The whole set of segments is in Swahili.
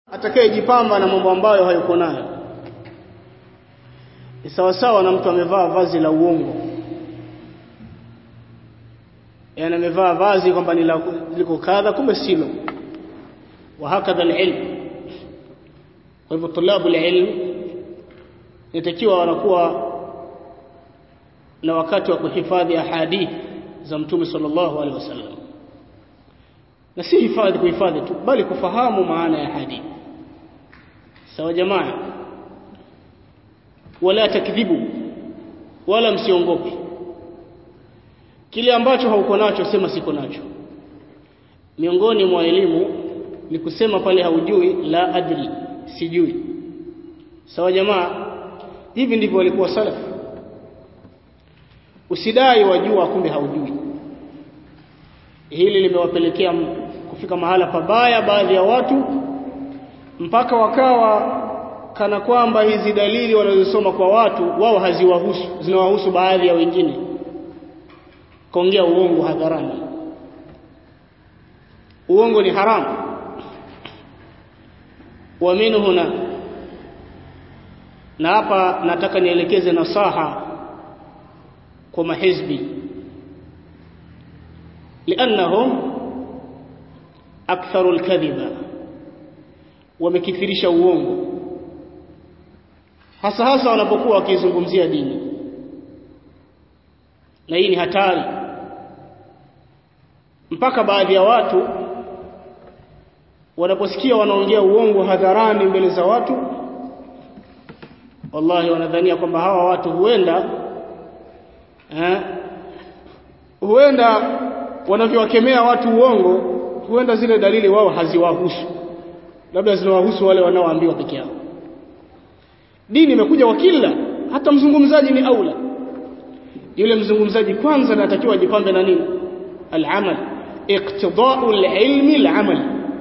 atakayejipamba na mambo ambayo hayuko nayo ni sawa sawa na mtu amevaa vazi la uongo yani amevaa vazi kwamba ni liko kadha kumbe silo wa hakadha alilm kwa hivyo tulabu alilm inatakiwa wanakuwa na wakati wa kuhifadhi ahadith za mtume sallallahu alaihi wasallam na si hifadhi kuhifadhi tu bali kufahamu maana ya hadithi sawa jamaa wala takdhibu wala msiongope kile ambacho hauko nacho sema siko nacho miongoni mwa elimu ni kusema pale haujui la adri sijui sawa jamaa hivi ndivyo walikuwa salaf usidai wajua kumbe haujui hili limewapelekea kufika mahala pabaya baadhi ya watu mpaka wakawa kana kwamba hizi dalili wanazosoma kwa watu wao haziwahusu zinawahusu baadhi ya wengine kaongea uongo hadharani uongo ni haramu wa huna na hapa nataka nielekeze nasaha kwa mahizbi لانهم اكثر الكذبه wamekithirisha uongo hasa hasa wanapokuwa wakizungumzia dini na hii ni hatari mpaka baadhi ya watu wanaposikia wanaongea uongo hadharani mbele za watu wallahi wanadhania kwamba hawa watu huenda eh, huenda wanavyowakemea watu uongo huenda zile dalili wao haziwahusu labda zinawahusu wale wanaoambiwa peke yao dini imekuja kwa kila hata mzungumzaji ni aula yule mzungumzaji kwanza anatakiwa ajipambe na nini al-amal iqtida'u al-ilmi al-amal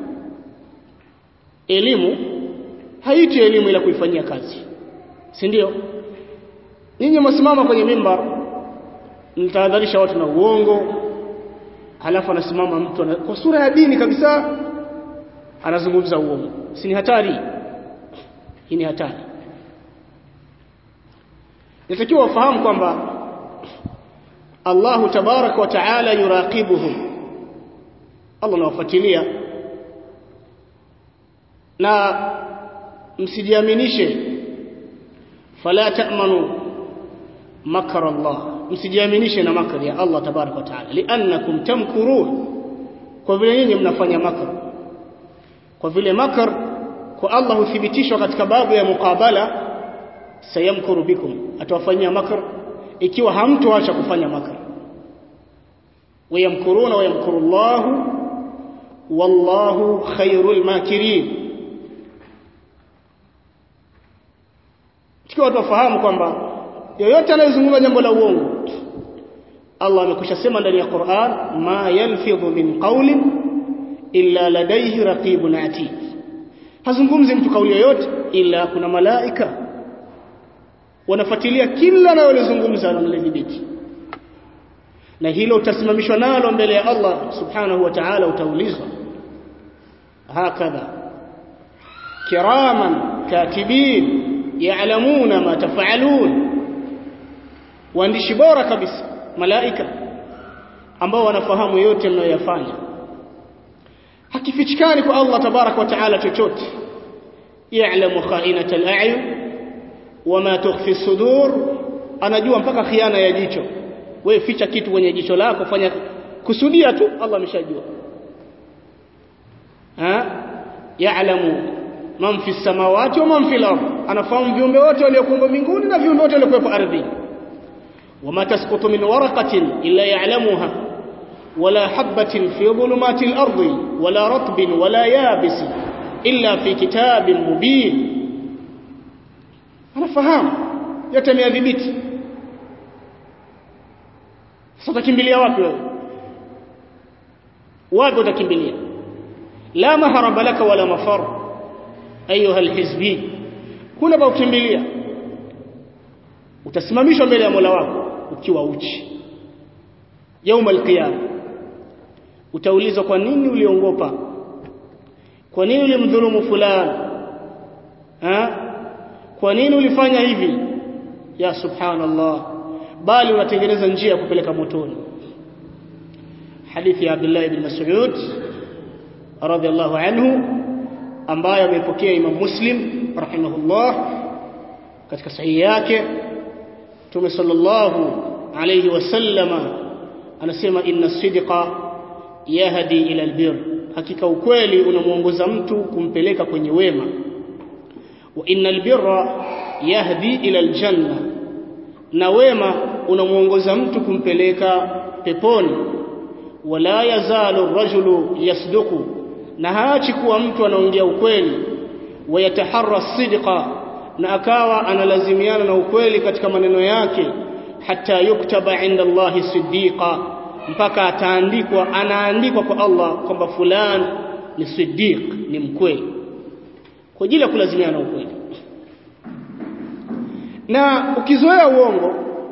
elimu haiti elimu ila kuifanyia kazi si ndio ninyi msimama kwenye mimbar mtahadharisha watu na uongo halafu anasimama mtu ana, kwa sura ya dini kabisa anazungumza uongo si ni hatari hii ni hatari natakiwa wafahamu kwamba Allah tabarak wa taala yuraqibuhum Allah anawafuatilia na msijiaminishe fala ta'manu makra Allah msijiaminishe na makri ya Allah tabarak wa taala li'annakum tamkurun kwa vile nyinyi mnafanya makr kwa vile makr kwa Allah huthibitishwa katika babu ya muqabala sayamkuru bikum atawafanyia makr ikiwa hamtoacha kufanya makr wayamkuruna wayamkuru Allah wallahu khairul makirin tukiwa tufahamu kwamba yoyote anayezungumza jambo la uongo Allah amekwisha sema ndani ya Qur'an ma yalfidhu min qawlin illa ladayhi raqibun atid hazungumzi mtu kauli yoyote ila kuna malaika wanafuatilia kila analozungumza na analidhibiti na hilo utasimamishwa nalo mbele ya Allah subhanahu wa ta'ala utaulizwa hakadha kiraman katibin ya'lamuna ma taf'alun waandishi bora kabisa malaika ambao wanafahamu yote mnayoyafanya hakifichikani kwa Allah tabarak wa taala chochote ya'lamu kha'inata al-a'yun wama tukhfi sudur anajua mpaka khiana ya jicho wewe ficha kitu kwenye jicho lako fanya kusudia tu Allah ameshajua ha ya'lamu man fi samawati wa man fi al-ard anafahamu viumbe wote waliokuwa mbinguni na viumbe wote waliokuwa ardhini وما تسقط من ورقة إلا يعلمها ولا حبة في ظلمات الأرض ولا رطب ولا يابس إلا في كتاب مبين أنا فهم يتم يذبت ستكمبليا wapi wewe wapi utakimbilia la maharaba laka wala mafar ayuha alhizbi kuna pa kukimbilia utasimamishwa mbele ya Mola wako ukiwa uchi yauma alqiyama utaulizwa kwa nini uliongopa kwa nini ulimdhulumu fulani ha kwa nini ulifanya hivi ya subhanallah bali unatengeneza njia ya kupeleka motoni hadithi ya Abdullah ibn Mas'ud radhiallahu anhu ambayo amepokea Imam Muslim rahimahullah katika sahihi yake Mtume sallallahu alayhi wasallama anasema inna sidqa yahdi ila albir hakika ukweli unamuongoza mtu kumpeleka kwenye wema wa innal birra yahdi ila aljanna na wema unamuongoza mtu kumpeleka peponi wala yazalu rajulu yasduqu na haachi kuwa mtu anaongea ukweli wayataharra sidqa na akawa analazimiana na ukweli katika maneno yake hata yuktaba inda Allahi siddiqa mpaka ataandikwa anaandikwa kwa Allah kwamba fulani ni siddiq ni mkweli kwa ajili ya kulazimiana na ukweli na ukizoea uongo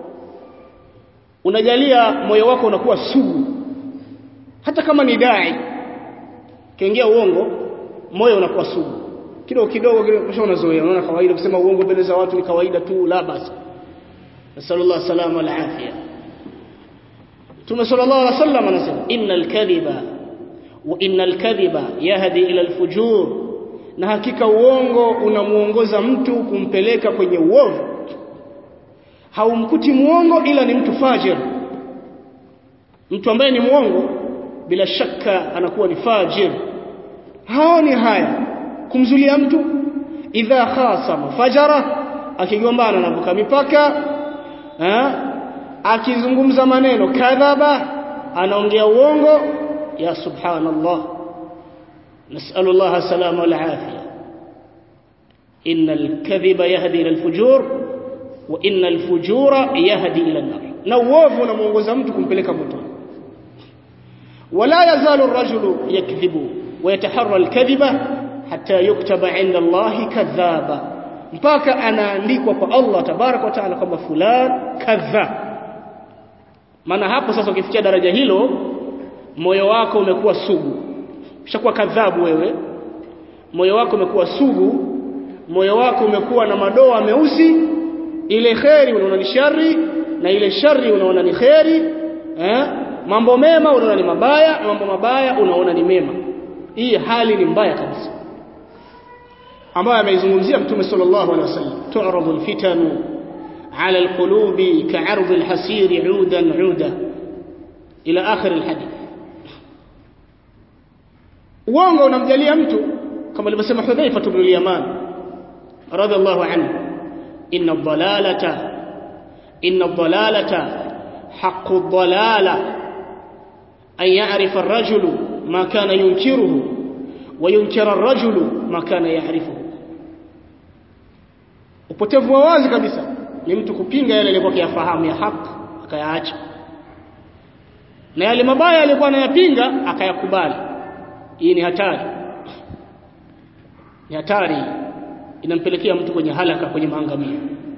unajalia moyo wako unakuwa sugu hata kama ni dai kiingia uongo moyo unakuwa sugu kidogo kidogo kisha unazoea unaona kawaida kusema uongo mbele za watu ni kawaida tu la basi nasallallahu salama wal afia Mtume sallallahu alaihi wasallam anasema innal kadhiba wa innal kadhiba yahdi ila alfujur na hakika uongo unamuongoza mtu kumpeleka kwenye uovu haumkuti muongo ila ni mtu fajir mtu ambaye ni muongo bila shaka anakuwa ni fajir haoni haya kumzulia mtu idha khasama fajara akigombana anavuka mipaka ha? akizungumza maneno kadhaba anaongea uongo ya subhanallah نسأل الله السلامة والعافية إن الكذب يهدي إلى الفجور وإن الفجور يهدي إلى النار نووف ونمونغوزا mtu kumpeleka motoni ولا يزال الرجل يكذب ويتحرى الكذب حتى يكتب عند الله كذابا mpaka anaandikwa kwa Allah tabarak wa taala kwamba fulan kadhab maana hapo sasa ukifikia daraja hilo moyo wako umekuwa sugu ushakuwa kadhabu wewe moyo wako umekuwa sugu moyo wako umekuwa na madoa meusi ile kheri unaona ni shari na ile shari unaona ni kheri eh mambo mema unaona ni mabaya na mambo mabaya unaona ni mema hii hali ni mbaya kabisa ambayo ameizungumzia mtume sallallahu alaihi wasallam tu'radu alfitanu ala alqulubi ka'ard alhasir 'udan 'uda ila akhir alhadith uongo unamjalia mtu kama alivyosema Hudhaifa ibn al-Yaman radhiallahu anhu inna ad-dalalata inna ad-dalalata haqqu ad-dalala an ya'rifa ar-rajulu ma kana yunkiruhu wa yunkira ar-rajulu ma kana ya'rifuhu upotevu wa wazi kabisa ni mtu kupinga yale aliyokuwa akiyafahamu ya haki akayaacha na yale mabaya aliyokuwa anayapinga akayakubali hii ni hatari ni hatari inampelekea mtu kwenye halaka kwenye maangamio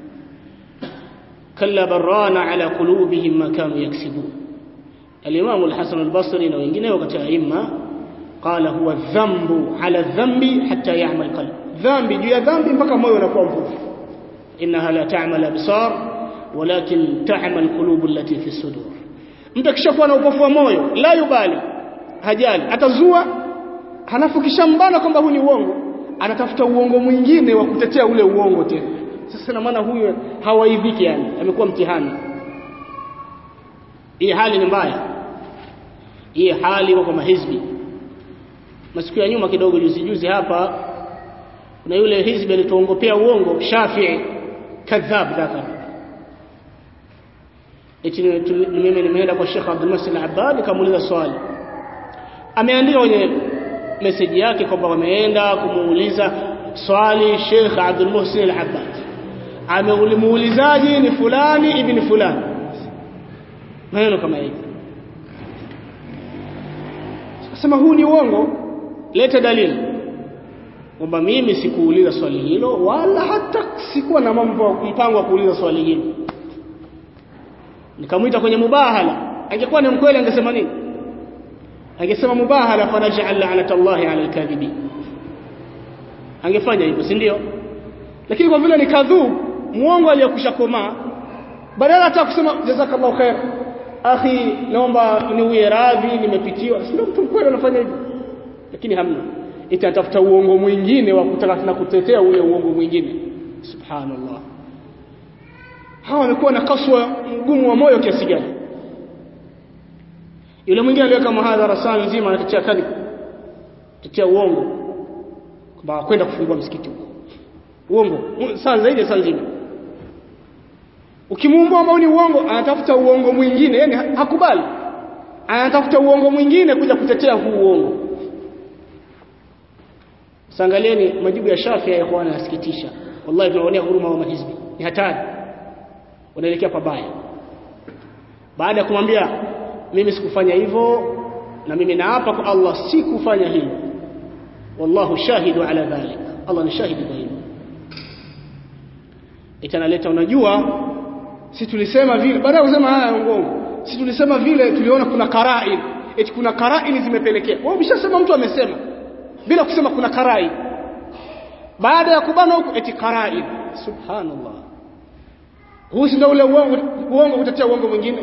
kalla barana ala qulubihim ma kanu yaksibun al-imam al-hasan al-basri na wengineo katika aima qala huwa dhanbu ala dhanbi hatta ya'mal qalb dhambi juu ya dhambi mpaka moyo unakuwa mvuvu innaha la ta'mal absar walakin ta'mal qulub allati fi sudur mtu akishakuwa na upofu wa moyo la yubali hajali atazua halafu kishambana kwamba huu ni uongo anatafuta uongo mwingine wa kutetea ule uongo tena sasa na maana huyo hawaidhiki yani amekuwa mtihani hii hali ni mbaya hii hali kwa mahizbi masiku ya nyuma kidogo juzi juzi hapa kuna yule hizbi alituongopea uongo Shafi'i kadhab dhaka eti mimi nimeenda kwa Sheikh Abdul Muhsin Al-Abbad nikamuuliza swali ameandika kwenye message yake kwamba wameenda kumuuliza swali Sheikh Abdul Muhsin Al-Abbad amemuulizaji ni fulani ibn fulani maneno kama hivi akasema huu ni uongo leta dalili kwamba mimi sikuuliza swali hilo wala hata sikuwa na mambo mpango wa kuuliza swali hilo nikamwita kwenye mubahala angekuwa ni mkweli angesema nini angesema mubahala fanaj'al la'nata Allahi 'ala al-kadhibin angefanya hivyo si ndio lakini kwa vile ni kadhub muongo aliyekusha komaa badala hata kusema jazakallahu khair akhi naomba niuye radhi nimepitiwa si ndio mtu mkweli anafanya hivyo lakini hamna itatafuta uongo mwingine wa kutaka na kutetea ule uongo mwingine subhanallah hawa wamekuwa na kaswa mgumu wa moyo kiasi gani yule mwingine aliweka mahadhara saa nzima anatetea kadhib tetea uongo kwamba kwenda kufungua msikiti huko uongo saa zaidi ya saa nzima ukimuomba ambao ni uongo anatafuta uongo mwingine yani hakubali anatafuta uongo mwingine kuja kutetea huu uongo Sangalieni majibu ya Shafi ya ikhwana yasikitisha. Wallahi tunaonea huruma wa mahizbi. Ni hatari. Wanaelekea pabaya. Baada ya kumwambia mimi sikufanya hivyo na mimi naapa kwa Allah sikufanya hivyo. Wallahu shahidu ala dhalik. Allah ni shahidi kwa hilo. Itanaleta unajua si tulisema vile baada ya kusema haya uongo. Si tulisema vile tuliona kuna karain. Eti kuna karain zimepelekea. Wewe umeshasema mtu amesema bila kusema kuna karai baada ya kubana huko eti karai subhanallah huu si ndio ule uongo uongo utatia uongo mwingine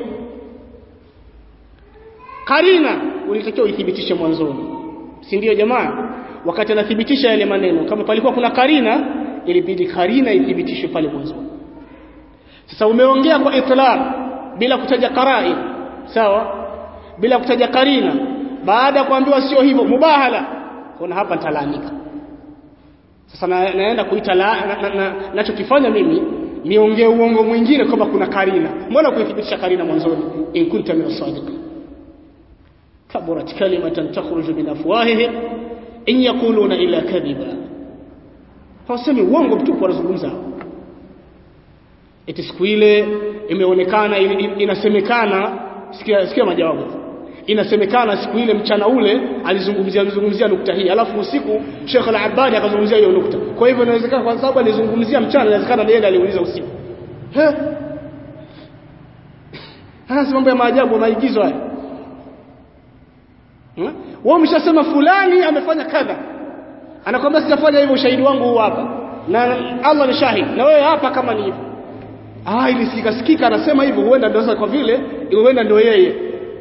karina ulitakiwa uithibitishe mwanzoni si ndio jamaa wakati anathibitisha yale maneno kama palikuwa kuna karina ilibidi karina ithibitishwe pale mwanzoni sasa umeongea kwa itlaq bila kutaja karai sawa bila kutaja karina baada ya kuambiwa sio hivyo mubahala kuna hapa nitalalamika sasa na, naenda kuita nachokifanya na, na, mimi niongee uongo mwingine kwamba kuna karina mbona kuithibitisha karina mwanzoni in kunta min as-sadiq kaburat kalimatan takhruju min afwahihim in yaquluna illa kadhiba hawasemi uongo mtupu wanazungumza eti siku ile imeonekana inasemekana sikia sikia majawabu inasemekana siku ile mchana ule alizungumzia alizungumzia nukta hii alafu usiku Sheikh Al-Abbani akazungumzia hiyo nukta kwa hivyo inawezekana kwa sababu alizungumzia mchana inawezekana yeye aliuliza usiku he haya mambo ya maajabu maigizo haya wao umeshasema fulani amefanya kadha anakwambia sijafanya hivyo ushahidi wangu huu hapa na Allah ni shahidi na wewe hapa kama ni hivyo ah ili sikasikika anasema hivyo huenda ndio kwa vile huenda ndio yeye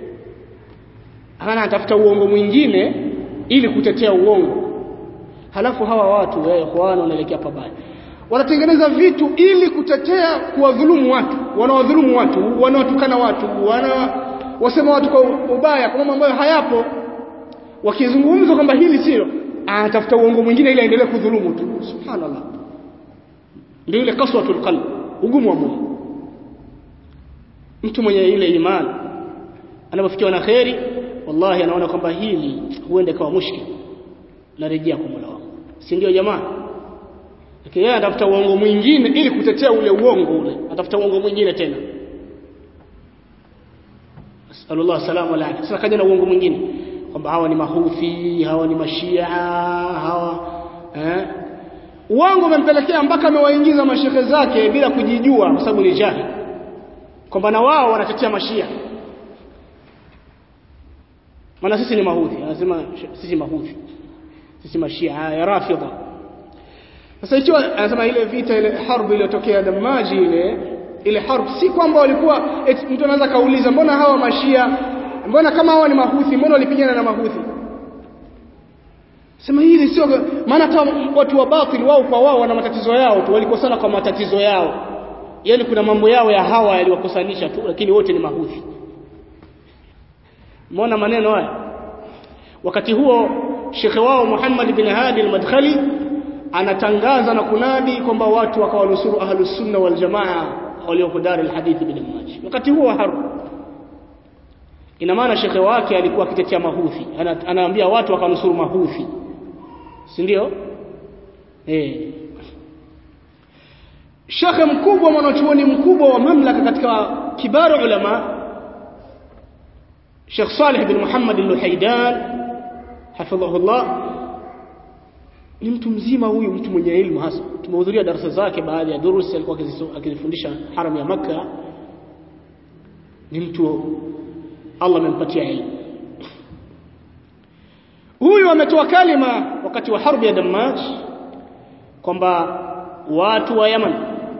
hana atafuta uongo mwingine ili kutetea uongo halafu hawa watu wao ikhwana wanaelekea pabaya wanatengeneza vitu ili kutetea kuwadhulumu watu wanawadhulumu watu wanawatukana watu wana wasema watu kwa ubaya kwa mambo ambayo hayapo wakizungumza kwamba hili sio anatafuta uongo mwingine ili aendelee kudhulumu tu subhanallah ndio ile kaswatul qalb ugumu wa moyo mtu mwenye ile imani anapofikiwa na kheri wallahi anaona kwamba hili huenda kawa mushkil narejea kwa Mola wangu si ndio jamaa lakini yeye anatafuta uongo mwingine ili kutetea ule uongo ule atafuta uongo mwingine tena sallallahu salamu alayhi sasa kaja na uongo mwingine kwamba hawa ni mahuthi hawa ni mashia hawa eh uongo umempelekea mpaka amewaingiza mashehe zake bila kujijua kwa sababu ni jahili kwamba na wao wanatetea mashia maana sisi ni mahuthi anasema sisi mahuthi sisi mashia ya rafidha sasa ikiwa anasema ile vita ile harbu iliyotokea damaji ile ile harbu si kwamba walikuwa mtu anaweza kauliza mbona hawa mashia mbona kama hawa ni mahuthi mbona walipigana na mahuthi sema hili sio maana hata watu wa batil wao kwa wao wana matatizo yao tu walikosana kwa matatizo yao yani kuna mambo yao ya hawa yaliwakosanisha tu lakini wote ni mahuthi Umeona maneno haya? Wakati huo shekhe wao Muhammad bin Hadi al-Madkhali anatangaza na kunadi kwamba watu wakawanusuru ahlus sunna wal jamaa walioko dar al-hadith bin Maji. Wakati huo wa harbu. Ina maana shekhe wake alikuwa akitetea mahuthi. Ana, anaambia watu wakanusuru mahuthi. Si ndio? Eh. Shekhe mkubwa mwanachuoni mkubwa wa mamlaka katika kibaru ulama Sheikh Saleh bin Muhammad al-Luhaidan hafidhahullah ni mtu mzima huyu mtu mwenye elimu hasa tumehudhuria darasa zake baadhi ya durusi alikuwa akizifundisha haram ya maka ni mtu Allah amempatia elimu huyu ametoa kalima wakati wa harbi ya Dammaj kwamba watu wa Yaman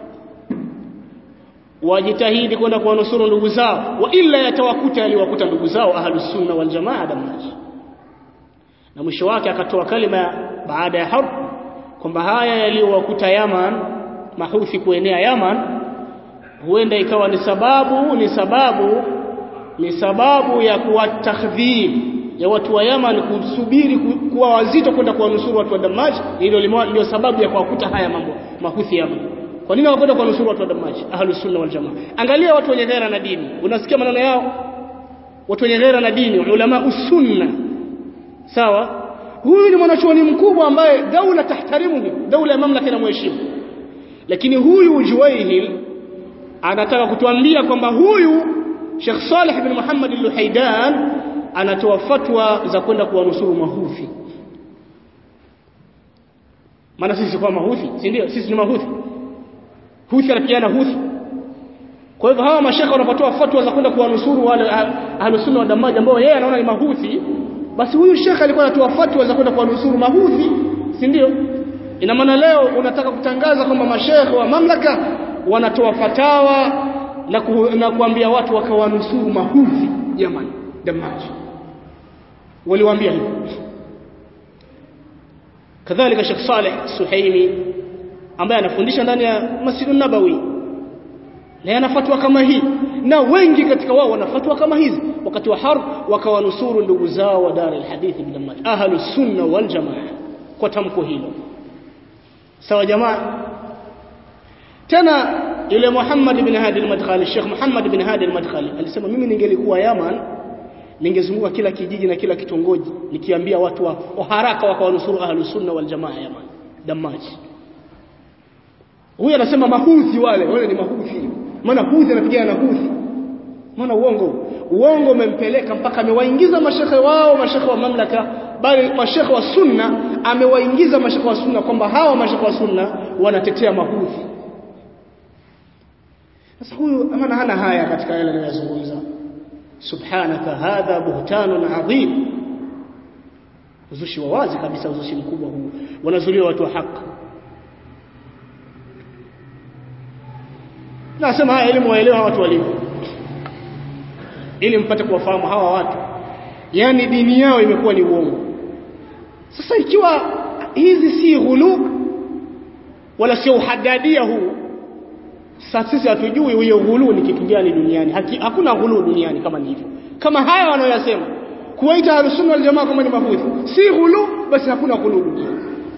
wajitahidi kwenda kuwanusuru ndugu zao wa illa yatawakuta yaliwakuta ndugu zao ahlus sunna wal jamaa damaj na mwisho wake akatoa kalima baada ya harb kwamba haya yaliyowakuta Yaman mahuthi kuenea Yaman huenda ikawa ni sababu ni sababu ni sababu ya kuwatakhdhib ya watu wa Yaman kusubiri kuwa wazito kwenda kuwanusuru watu wa Damaj hilo ndio sababu ya kuwakuta haya mambo mahuthi Yaman kwa nini hawakwenda kuwanusuru watu wa Damaj ahlus sunna wal jamaa angalia watu wenye ghera na dini unasikia maneno yao watu wenye ghera na dini ulama usunna sawa huyu ni mwanachuoni mkubwa ambaye daula tahtarimuhu daula ya mamlaka inamheshimu lakini huyu Juwaihil anataka kutuambia kwamba huyu Sheikh Saleh bin Muhammad al-Luhaidan anatoa fatwa za kwenda kuwanusuru mahuthi maana sisi kwa mahuthi si ndio sisi ni mahuthi huthi anapigana huthi kwa hivyo hawa mashaka wanapotoa fatwa za kwenda kuwanusuru wale ahlusunna wa damaji ambao yeye anaona ni mahuthi basi huyu shekhe alikuwa anatoa fatwa za kwenda kuwanusuru mahuthi si ndio ina maana leo unataka kutangaza kwamba mashekhe wa mamlaka wanatoa fatawa na, ku, na kuambia watu wakawanusuru mahuthi jamani damaji waliwaambia hivyo kadhalika Sheikh Saleh Suhaimi ambaye anafundisha ndani ya Masjidun Nabawi na ana fatwa kama hii na wengi katika wao wana fatwa kama hizi wakati wa harb wakawanusuru ndugu zao wa Dar al-Hadith bin Damaj ahlu sunna wal jamaa kwa tamko hilo sawa jamaa tena yule Muhammad bin Hadi al-Madkhali Sheikh Muhammad bin Hadi al-Madkhali alisema mimi ningelikuwa Yaman ningezunguka kila kijiji na kila kitongoji nikiambia watu wa, wa haraka wakawanusuru ahlu sunna wal jamaa Yaman Damaji huyu anasema mahuthi wale wale ni mahuthi maana huthi anapigana na huthi maana uongo uongo umempeleka mpaka amewaingiza mashekhe wao mashekhe wa mamlaka bali mashekhe wa sunna amewaingiza mashekhe wa sunna kwamba hawa mashekhe wa sunna wanatetea mahuthi sasa huyu maana hana haya katika yale anayozungumza subhanaka hadha buhtanun adhim uzushi wa wazi kabisa uzushi mkubwa huu wanazulia watu wa haki nasema haya elimu waelewa watu walivyo ili mpate kuwafahamu hawa watu yani dini yao imekuwa ni uongo sasa ikiwa hizi si ghulu wala sio uhadadia huu sasa sisi hatujui huyo ghulu ni kitu gani duniani Haki, hakuna ghulu duniani kama ni hivyo kama haya wanaoyasema kuwaita ahlusunna wal jamaa kama ni mahudhi si ghulu basi hakuna ghulu duniani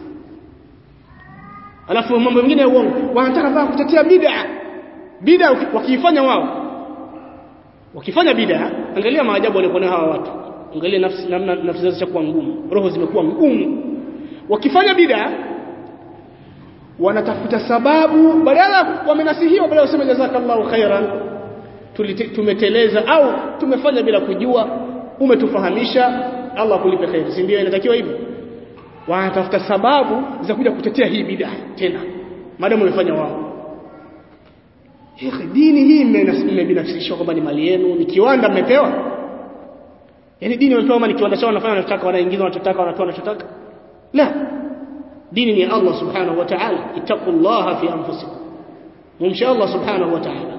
alafu mambo mengine ya uongo wanataka baa kutetea bid'a bid'a wakiifanya wao wakifanya bid'a angalia maajabu waliokuwa hawa watu angalia nafsi namna nafsi zao zishakuwa ngumu roho zimekuwa ngumu wakifanya bid'a wanatafuta sababu badala wamenasihiwa badala waseme jazakallahu khairan tumeteleza au tumefanya bila kujua umetufahamisha Allah kulipe khair si ndio inatakiwa hivyo wanatafuta sababu za kuja kutetea hii bid'a tena maadamu wamefanya wao Hekhe, dini hii mmebinafsishwa kwamba ni mali yenu, ni kiwanda mmepewa. Yaani dini wamepewa kama ni kiwanda chao wanafanya wanachotaka, wanaingiza wanachotaka, wanatoa wanachotaka. La. Dini ni Allah Subhanahu wa Ta'ala. Ittaqullaha fi anfusikum. Mumsha Allah Subhanahu wa Ta'ala.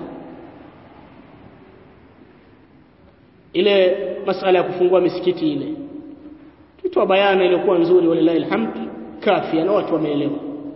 Ile masala ya kufungua misikiti ile. Tutoa bayana iliyokuwa nzuri walilahi alhamd kafia na watu wameelewa.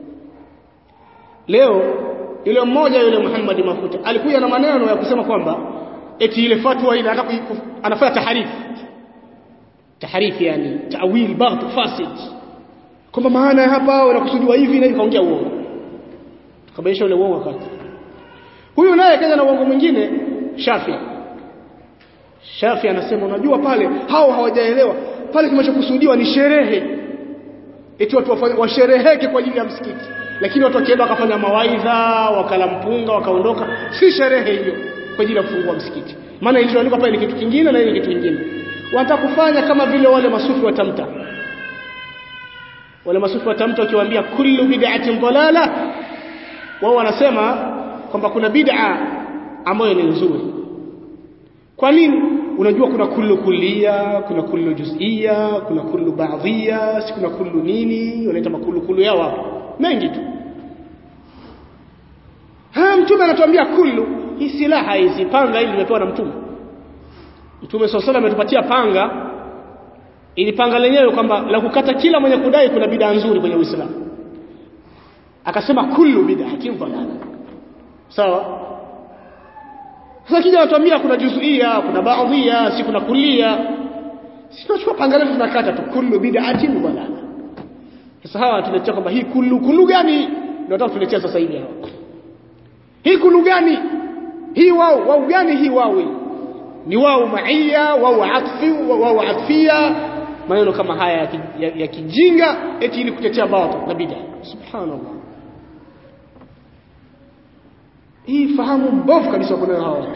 Leo yule mmoja yule Muhammad Mafuta alikuja na maneno ya kusema kwamba eti ile fatwa ile anafanya taharifu taharifu yani tawil baght fasid kwamba maana hapa wanakusudiwa hivi na hivi kaongea uongo tukabainisha ule uongo wakati huyu naye kaja na uongo mwingine Shafi Shafi anasema unajua pale hao hawajaelewa pale kinachokusudiwa ni sherehe eti watu washereheke kwa ajili ya msikiti lakini watu wakienda wakafanya mawaidha wakala mpunga wakaondoka si sherehe hiyo kwa ajili ya kufungua msikiti maana ilichoandikwa pale ni kitu kingine na ile kitu kingine wanataka kufanya kama vile wale masufi wa tamta wale masufi wa tamta wakiwaambia kullu bid'atin dalala wao wanasema kwamba kuna bid'a ambayo ni nzuri kwa nini unajua kuna kullu kullia kuna kullu juz'ia kuna kullu ba'dhia si kuna kullu nini wanaita makullu kullu yao hapo mengi tu ha mtume anatuambia kullu hii silaha hizi panga hili limepewa na mtume mtume swalla ametupatia panga ili panga lenyewe kwamba la kukata kila mwenye kudai kuna bidaa nzuri kwenye Uislamu akasema kullu bid'atin dalala sawa sasa kija anatuambia kuna juzuia kuna baadhia si kuna kulia si tunachukua panga letu tunakata tu kullu bid'atin dalala sasa hawa tuletea kwamba hii kullu kullu gani ndio nataka tuletea sasa hivi hawa hii kullu gani hii wao wao gani hii wao ni wao maia wao atfi wao atfia maneno kama haya ya, ya, ya kijinga eti ili kutetea batil na bid'a subhanallah hii fahamu mbovu kabisa kuna hawa watu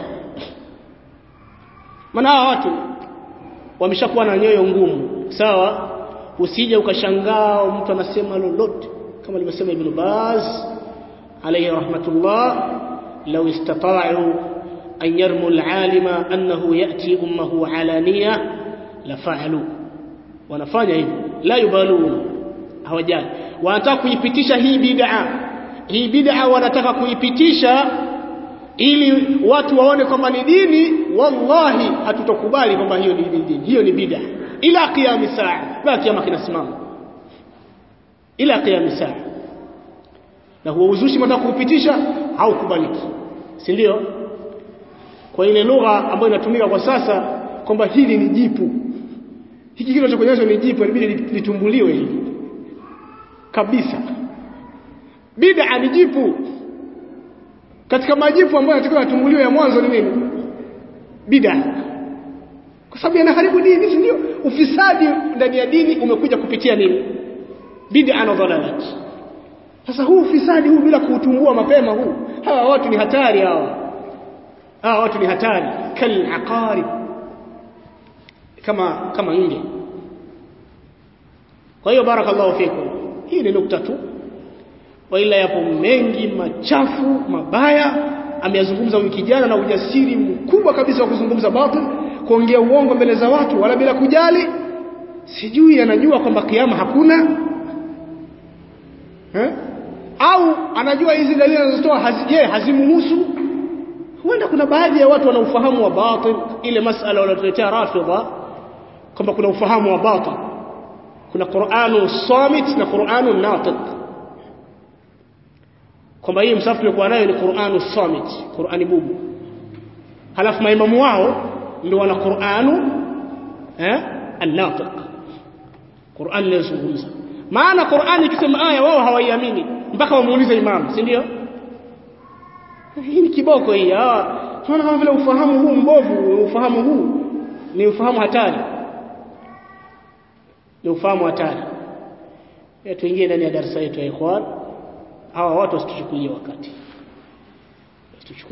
maana hawa watu wameshakuwa na nyoyo ngumu sawa usije ukashangaa mtu anasema lolote kama alivyosema ibn Baz alayhi rahmatullah law istata'u an yarmu al-alima annahu ya'ti ummuhu alaniya la fa'alu wanafanya hivyo la yubaluna hawajali wanataka kuipitisha hii bid'a hii bid'a wanataka kuipitisha ili watu waone kwamba ni dini wallahi hatutokubali kwamba hiyo ni dini hiyo ni bid'a ila qiyam saa mpaka kiyama kinasimama ila qiyam saa na huo uzushi mtaka kuupitisha haukubaliki si ndio kwa ile lugha ambayo inatumika kwa sasa kwamba hili ni jipu hiki kitu kinachokuonyesha ni jipu inabidi litumbuliwe hili kabisa bid'a ni jipu katika majipu ambayo yanatakiwa yatumbuliwe ya mwanzo ni nini bid'a kwa sababu yanaharibu dini si ndio ufisadi ndani ya dini umekuja kupitia nini bid'a na dhalalat sasa huu ufisadi huu bila kuutumbua mapema huu hawa watu ni hatari hawa hawa watu ni hatari kal aqarib kama kama nge kwa hiyo barakallahu fikum hii ni nukta tu waila yapo mengi machafu mabaya ameyazungumza wiki jana na ujasiri mkubwa kabisa wa kuzungumza batil kuongea uongo mbele za watu wala bila kujali sijui anajua kwamba kiama hakuna eh? au anajua hizi dalili anazotoa hazije hazimuhusu huenda kuna baadhi ya watu wana ufahamu wa batil ile masala wanaotuletea rafidha kwamba kuna ufahamu wa batil kuna Qur'anu samit na Qur'anu natiq kwamba hii msafu tulikuwa nayo ni Qur'anu samit Qur'ani bubu halafu maimamu wao ndio wana Qur'anu eh an-natiq Qur'an inazungumza maana Qur'an ikisema aya wao hawaiamini mpaka wamuulize imamu si ndio hii ni kiboko hii ah tunaona kama vile ufahamu huu mbovu ufahamu huu ni ufahamu hatari ni ufahamu hatari tuingie ndani ya darasa yetu ya ikhwan hawa watu wasituchukulie wakati